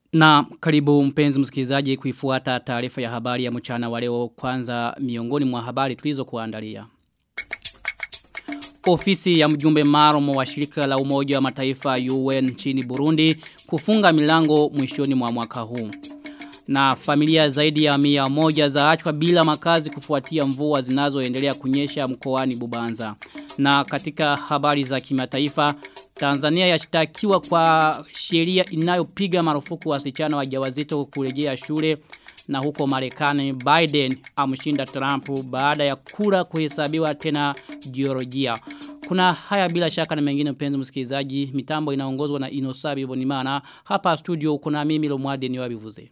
Na karibu mpenzi msikilizaji kuifuata taarifa ya habari ya mchana wa leo kwanza miongoni mwa habari tulizo kuandalia. Ofisi ya mjumbe maromo wa shirika la umoja wa mataifa UN nchini Burundi kufunga milango mwishoni mwa mwaka huu. Na familia zaidi ya mia moja zaachwa bila makazi kufuatia mvua zinazoendelea kunyesha mkoani Bubanza. Na katika habari za kimataifa Tanzania yashtakiwa kwa sheria inayopiga marufuku wasichana wajawazito kurejea shule na huko Marekani Biden amshinda Trump baada ya kura kuhesabiwa tena Georgia. Kuna haya bila shaka na mengine mpenzi msikilizaji, mitambo inaongozwa na Inosabi Bonimana. Hapa studio kuna mimi Lomwade ni wabivuze.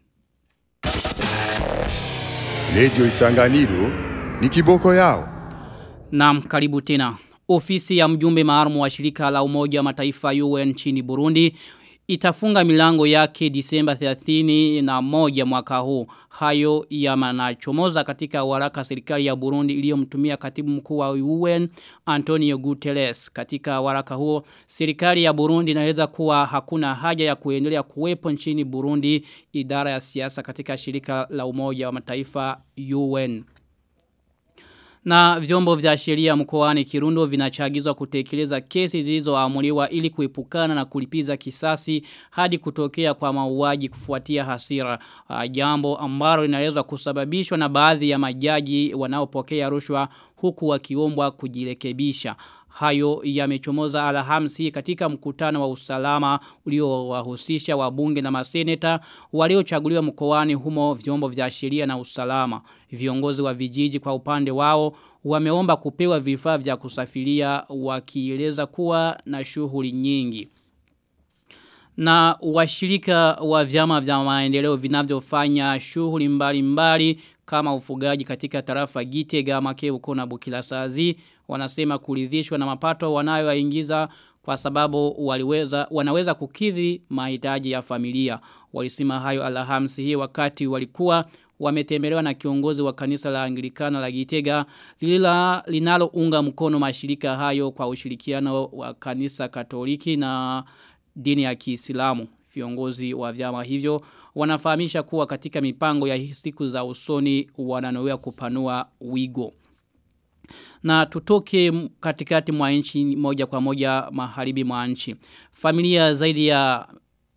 Radio Isanganiro ni kiboko yao. Naam, karibu tena. Ofisi ya mjumbe maalum wa shirika la umoja wa mataifa UN nchini Burundi itafunga milango yake Disemba 30 na moja mwaka huu. Hayo yamanachomoza katika waraka serikali ya Burundi iliyomtumia katibu mkuu wa UN Antonio Guterres. Katika waraka huo serikali ya Burundi inaeleza kuwa hakuna haja ya kuendelea kuwepo nchini Burundi idara ya siasa katika shirika la umoja wa mataifa UN. Na vyombo vya sheria mkoani Kirundo vinachagizwa kutekeleza kesi zilizoamuliwa ili kuepukana na kulipiza kisasi hadi kutokea kwa mauaji kufuatia hasira. Uh, jambo ambalo linaweza kusababishwa na baadhi ya majaji wanaopokea rushwa huku wakiombwa kujirekebisha. Hayo yamechomoza alhamisi katika mkutano wa usalama uliowahusisha wabunge na maseneta waliochaguliwa mkoani humo vyombo vya sheria na usalama. Viongozi wa vijiji kwa upande wao wameomba kupewa vifaa vya kusafiria wakieleza kuwa na shughuli nyingi. Na washirika wa vyama vya maendeleo vinavyofanya shughuli mbalimbali kama ufugaji katika tarafa Gitega Makeuko na Bukilasazi wanasema kuridhishwa na mapato wanayoingiza kwa sababu waliweza wanaweza kukidhi mahitaji ya familia. Walisema hayo Alhamisi hii wakati walikuwa wametembelewa na kiongozi wa kanisa la Anglikana la Gitega lila linalounga mkono mashirika hayo kwa ushirikiano wa kanisa Katoliki na dini ya Kiislamu. Viongozi wa vyama hivyo wanafahamisha kuwa katika mipango ya siku za usoni wananowea kupanua wigo. Na tutoke katikati mwa nchi moja kwa moja maharibi mwa nchi. Familia zaidi ya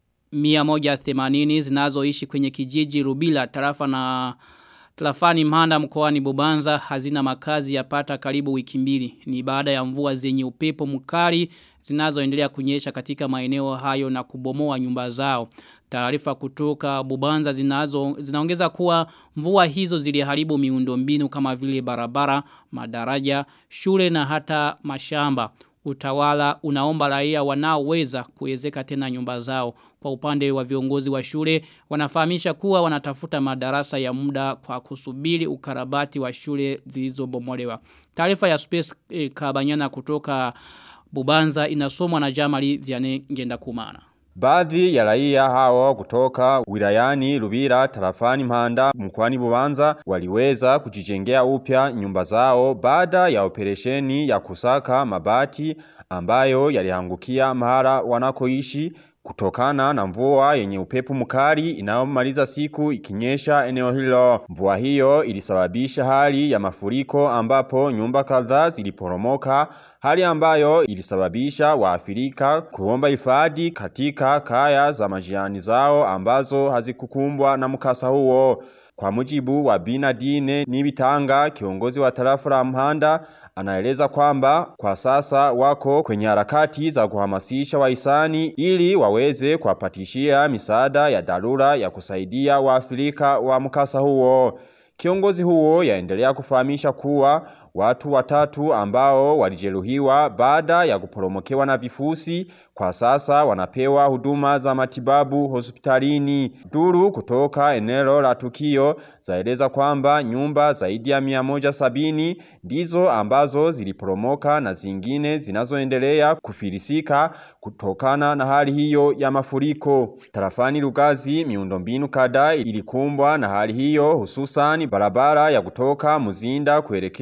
180 zinazoishi kwenye kijiji Rubila tarafa na Tlafani Mhanda mkoani Bubanza hazina makazi yapata karibu wiki mbili. Ni baada ya mvua zenye upepo mkali zinazoendelea kunyesha katika maeneo hayo na kubomoa nyumba zao. Taarifa kutoka Bubanza zinazo zinaongeza kuwa mvua hizo ziliharibu miundombinu kama vile barabara, madaraja, shule na hata mashamba. Utawala unaomba raia wanaoweza kuwezeka tena nyumba zao. Kwa upande wa viongozi wa shule wanafahamisha kuwa wanatafuta madarasa ya muda kwa kusubiri ukarabati wa shule zilizobomolewa. Taarifa ya Space eh, Kabanyana kutoka Bubanza inasomwa na Jamali Vianney Ngenda Kumana. Baadhi ya raia hao kutoka wilayani Rubira tarafani Mpanda mkoani Bubanza waliweza kujijengea upya nyumba zao baada ya operesheni ya kusaka mabati ambayo yaliangukia mahara wanakoishi kutokana na mvua yenye upepo mkali inayomaliza siku ikinyesha eneo hilo. Mvua hiyo ilisababisha hali ya mafuriko ambapo nyumba kadhaa ziliporomoka hali ambayo ilisababisha waafrika kuomba hifadhi katika kaya za majirani zao ambazo hazikukumbwa na mkasa huo. Kwa mujibu wa Binadine Nibitanga kiongozi wa tarafa la Mhanda anaeleza kwamba kwa sasa wako kwenye harakati za kuhamasisha wahisani ili waweze kuwapatishia misaada ya dharura ya kusaidia waafrika wa mkasa huo. Kiongozi huo yaendelea kufahamisha kuwa watu watatu ambao walijeruhiwa baada ya kuporomokewa na vifusi kwa sasa wanapewa huduma za matibabu hospitalini. Duru kutoka eneo la tukio zaeleza kwamba nyumba zaidi ya mia moja sabini ndizo ambazo ziliporomoka na zingine zinazoendelea kufilisika kutokana na hali hiyo ya mafuriko. Tarafani Lugazi miundombinu kadhaa ilikumbwa na hali hiyo hususan barabara ya kutoka Muzinda kuelekea Lugazi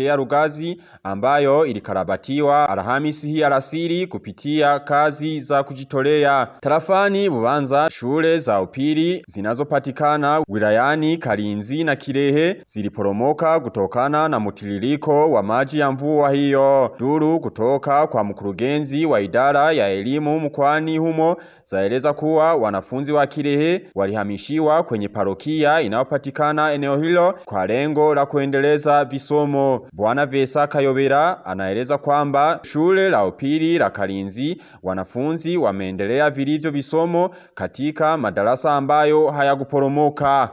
kazi ambayo ilikarabatiwa Alhamisi hii alasiri kupitia kazi za kujitolea. Tarafani Bubanza shule za upili zinazopatikana wilayani Kalinzi na Kirehe ziliporomoka kutokana na mutiririko wa maji ya mvua hiyo. Duru kutoka kwa mkurugenzi wa idara ya elimu mkoani humo zaeleza kuwa wanafunzi wa Kirehe walihamishiwa kwenye parokia inayopatikana eneo hilo kwa lengo la kuendeleza visomo. Bwana Vesa Kayobera anaeleza kwamba shule la upili la Kalinzi wanafunzi wameendelea vilivyo visomo katika madarasa ambayo hayakuporomoka.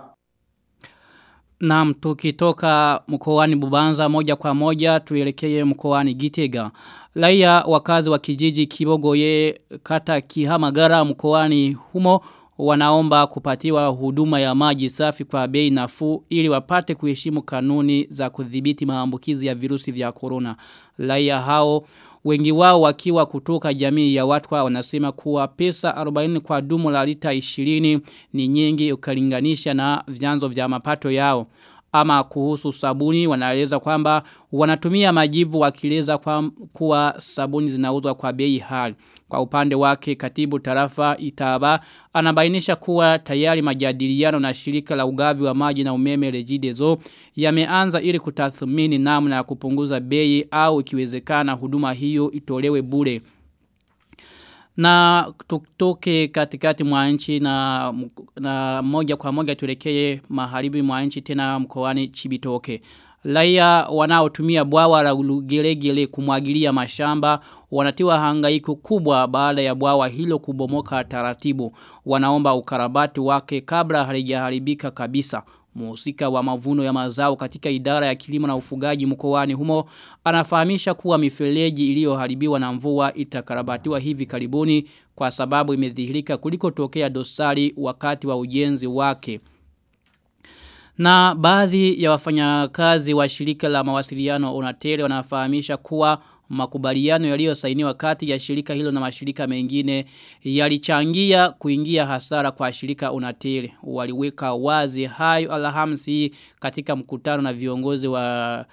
Na tukitoka mkoani Bubanza moja kwa moja tuelekee mkoani Gitega. Raia wakazi wa kijiji Kibogoye kata Kihamagara mkoani humo wanaomba kupatiwa huduma ya maji safi kwa bei nafuu ili wapate kuheshimu kanuni za kudhibiti maambukizi ya virusi vya corona. Raia hao wengi wao wakiwa kutoka jamii ya watu wanasema kuwa pesa 40 kwa dumu la lita 20 ni nyingi ukalinganisha na vyanzo vya mapato yao. Ama kuhusu sabuni wanaeleza kwamba wanatumia majivu wakileza kwa kuwa sabuni zinauzwa kwa bei hali. Kwa upande wake katibu tarafa itaba anabainisha kuwa tayari majadiliano na shirika la ugavi wa maji na umeme rejidezo yameanza ili kutathmini namna ya kupunguza bei au ikiwezekana huduma hiyo itolewe bure. Na tutoke katikati mwa nchi na, na moja kwa moja tuelekee maharibi mwa nchi tena mkoani Chibitoke. Raia wanaotumia bwawa la gelegele kumwagilia mashamba wanatiwa hangaiko kubwa baada ya bwawa hilo kubomoka taratibu. Wanaomba ukarabati wake kabla halijaharibika kabisa. Muhusika wa mavuno ya mazao katika idara ya kilimo na ufugaji mkoani humo anafahamisha kuwa mifereji iliyoharibiwa na mvua itakarabatiwa hivi karibuni kwa sababu imedhihirika kuliko tokea dosari wakati wa ujenzi wake. Na baadhi ya wafanyakazi wa shirika la mawasiliano Onatel wanafahamisha kuwa makubaliano yaliyosainiwa kati ya shirika hilo na mashirika mengine yalichangia kuingia hasara kwa shirika Onatel. Waliweka wazi hayo Alhamisi katika mkutano na viongozi wa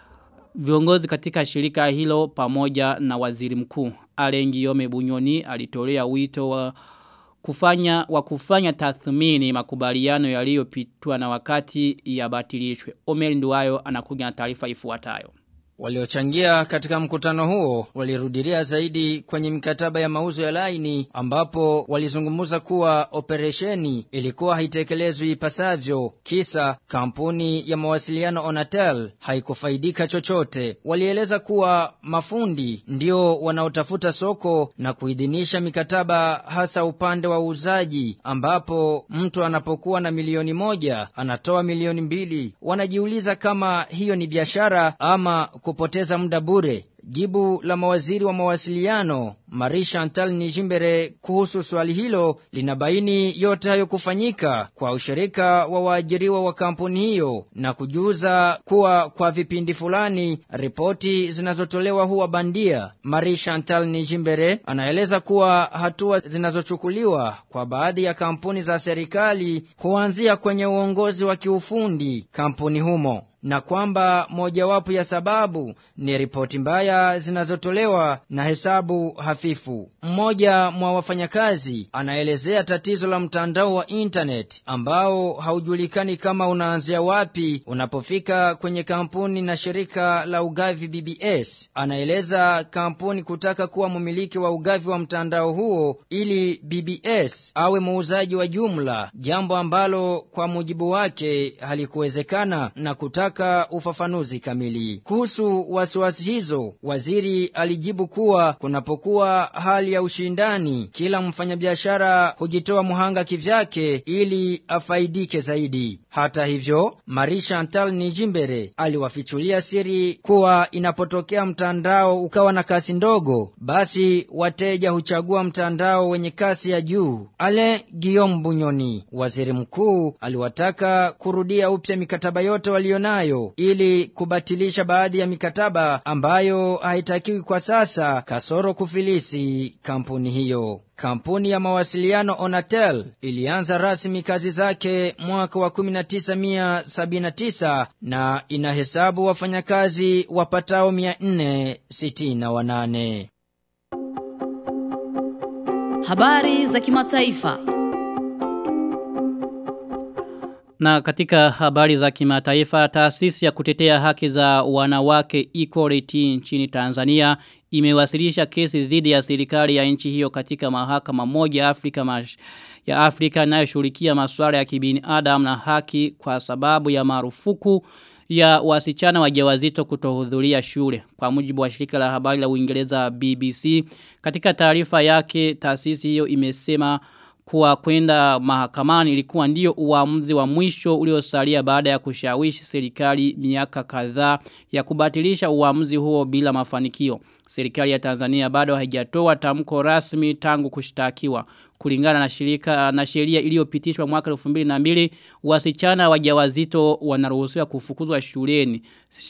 viongozi katika shirika hilo pamoja na waziri mkuu. Alengi Yome Bunyoni alitolea wito wa kufanya wa kufanya tathmini makubaliano yaliyopitwa na wakati yabatilishwe. Omer Nduwayo anakuja na taarifa ifuatayo. Waliochangia katika mkutano huo walirudilia zaidi kwenye mikataba ya mauzo ya laini ambapo walizungumza kuwa operesheni ilikuwa haitekelezwi ipasavyo kisa kampuni ya mawasiliano Onatel haikufaidika chochote. Walieleza kuwa mafundi ndio wanaotafuta soko na kuidhinisha mikataba hasa upande wa uuzaji ambapo mtu anapokuwa na milioni moja anatoa milioni mbili. Wanajiuliza kama hiyo ni biashara ama kupoteza muda bure. Jibu la mawaziri wa mawasiliano Marie Chantal Nijimbere kuhusu swali hilo linabaini yote hayo kufanyika kwa ushirika wa waajiriwa wa kampuni hiyo na kujuza kuwa kwa vipindi fulani ripoti zinazotolewa huwa bandia. Marie Chantal Nijimbere anaeleza kuwa hatua zinazochukuliwa kwa baadhi ya kampuni za serikali huanzia kwenye uongozi wa kiufundi kampuni humo na kwamba mojawapo ya sababu ni ripoti mbaya zinazotolewa na hesabu hafifu. Mmoja mwa wafanyakazi anaelezea tatizo la mtandao wa internet ambao haujulikani kama unaanzia wapi unapofika kwenye kampuni na shirika la ugavi BBS. Anaeleza kampuni kutaka kuwa mmiliki wa ugavi wa mtandao huo ili BBS awe muuzaji wa jumla, jambo ambalo kwa mujibu wake halikuwezekana na kutaka ufafanuzi kamili. Kuhusu wasiwasi hizo, waziri alijibu kuwa kunapokuwa hali ya ushindani, kila mfanyabiashara hujitoa muhanga kivyake ili afaidike zaidi. Hata hivyo, Marie Chantal Nijimbere aliwafichulia siri kuwa inapotokea mtandao ukawa na kasi ndogo, basi wateja huchagua mtandao wenye kasi ya juu. Ale Guillaume Bunyoni, waziri mkuu, aliwataka kurudia upya mikataba yote walionayo nayo ili kubatilisha baadhi ya mikataba ambayo haitakiwi kwa sasa kasoro kufilisi kampuni hiyo. Kampuni ya mawasiliano Onatel ilianza rasmi kazi zake mwaka wa 1979 na inahesabu wafanyakazi wapatao 468. Habari za kimataifa. Na katika habari za kimataifa, taasisi ya kutetea haki za wanawake Equality nchini Tanzania imewasilisha kesi dhidi ya serikali ya nchi hiyo katika mahakama moja Afrika mash, ya Afrika inayoshughulikia masuala ya kibinadamu na haki kwa sababu ya marufuku ya wasichana wajawazito kutohudhuria shule. Kwa mujibu wa shirika la habari la Uingereza BBC, katika taarifa yake taasisi hiyo imesema kuwa kwenda mahakamani ilikuwa ndio uamuzi wa mwisho uliosalia baada ya kushawishi serikali miaka kadhaa ya kubatilisha uamuzi huo bila mafanikio. Serikali ya Tanzania bado haijatoa tamko rasmi tangu kushtakiwa. Kulingana na shirika na sheria iliyopitishwa mwaka 2002 wasichana wajawazito wanaruhusiwa kufukuzwa shuleni.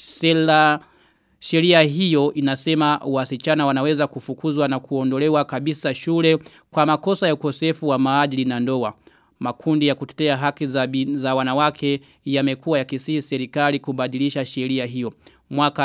Sela Sheria hiyo inasema wasichana wanaweza kufukuzwa na kuondolewa kabisa shule kwa makosa ya ukosefu wa maadili na ndoa. Makundi ya kutetea haki za, bin, za wanawake yamekuwa yakisihi serikali kubadilisha sheria hiyo. Mwaka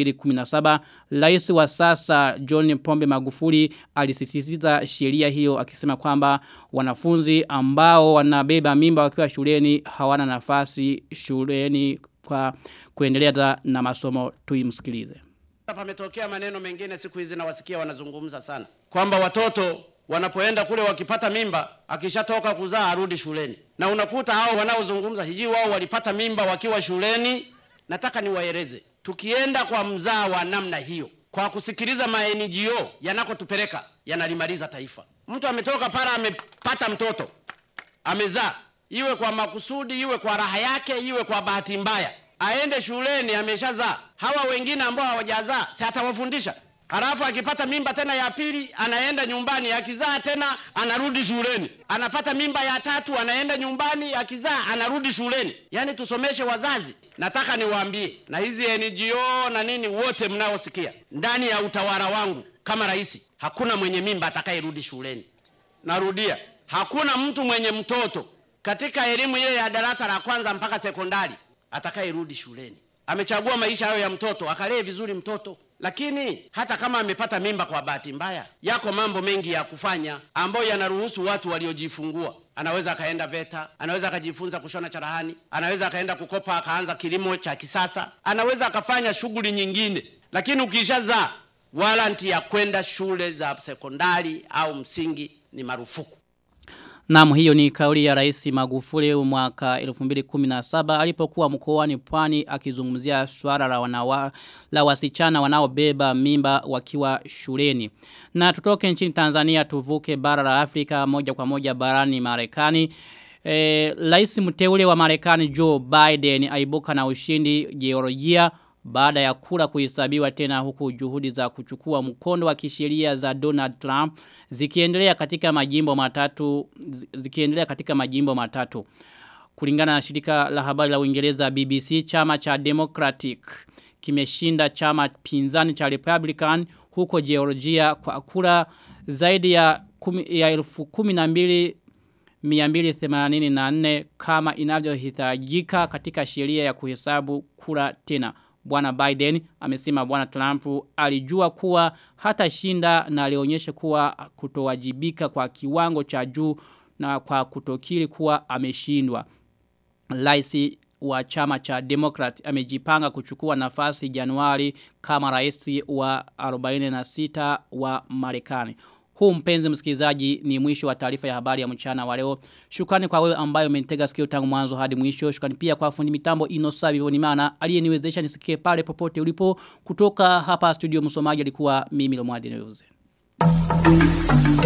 2017, rais wa sasa John Pombe Magufuli alisisitiza sheria hiyo akisema kwamba wanafunzi ambao wanabeba mimba wakiwa shuleni hawana nafasi shuleni kwa kuendelea na masomo tuimsikilize. Pametokea maneno mengine siku hizi nawasikia wanazungumza sana kwamba watoto wanapoenda kule wakipata mimba akishatoka kuzaa arudi shuleni, na unakuta hao wanaozungumza hiji wao walipata mimba wakiwa shuleni. Nataka niwaeleze, tukienda kwa mzaa wa namna hiyo, kwa kusikiliza ma NGO yanakotupeleka yanalimaliza taifa. Mtu ametoka pale amepata mtoto amezaa, iwe kwa makusudi, iwe kwa raha yake, iwe kwa bahati mbaya, aende shuleni ameshazaa. Hawa wengine ambao hawajazaa si atawafundisha? Halafu akipata mimba tena ya pili anaenda nyumbani, akizaa tena anarudi shuleni. Anapata mimba ya tatu anaenda nyumbani, akizaa anarudi shuleni. Yaani tusomeshe wazazi. Nataka niwaambie na hizi NGO na nini wote mnaosikia, ndani ya utawala wangu kama rais, hakuna mwenye mimba atakayerudi shuleni. Narudia, hakuna mtu mwenye mtoto katika elimu ile ya darasa la kwanza mpaka sekondari atakayerudi shuleni. Amechagua maisha hayo ya mtoto, akalee vizuri mtoto. Lakini hata kama amepata mimba kwa bahati mbaya, yako mambo mengi ya kufanya ambayo yanaruhusu watu waliojifungua. Anaweza akaenda VETA, anaweza akajifunza kushona charahani, anaweza akaenda kukopa akaanza kilimo cha kisasa, anaweza akafanya shughuli nyingine. Lakini ukishazaa, waranti ya kwenda shule za sekondari au msingi ni marufuku. Naam hiyo ni kauli ya rais Magufuli mwaka 2017 alipokuwa mkoani Pwani akizungumzia swala la wanawa, la wasichana wanaobeba mimba wakiwa shuleni. Na tutoke nchini Tanzania tuvuke bara la Afrika moja kwa moja barani Marekani. E, rais mteule wa Marekani Joe Biden aibuka na ushindi Georgia baada ya kura kuhesabiwa tena huku juhudi za kuchukua mkondo wa kisheria za Donald Trump zikiendelea katika majimbo matatu zikiendelea katika majimbo matatu kulingana na shirika la habari la Uingereza BBC chama cha Democratic kimeshinda chama pinzani cha Republican huko Georgia kwa kura zaidi ya kumi, ya elfu kumi na mbili 284 kama inavyohitajika katika sheria ya kuhesabu kura tena. Bwana Biden amesema bwana Trump alijua kuwa hata shinda na alionyesha kuwa kutowajibika kwa kiwango cha juu na kwa kutokiri kuwa ameshindwa. Laisi wa chama cha Democrat amejipanga kuchukua nafasi Januari kama rais wa 46 wa Marekani. Huu mpenzi msikilizaji ni mwisho wa taarifa ya habari ya mchana wa leo. Shukrani kwa wewe ambayo umenitega sikio tangu mwanzo hadi mwisho. Shukrani pia kwa fundi mitambo Inosabi Bonimana aliyeniwezesha nisikie pale popote ulipo. Kutoka hapa studio msomaji alikuwa mimi Lomwadi Neuze.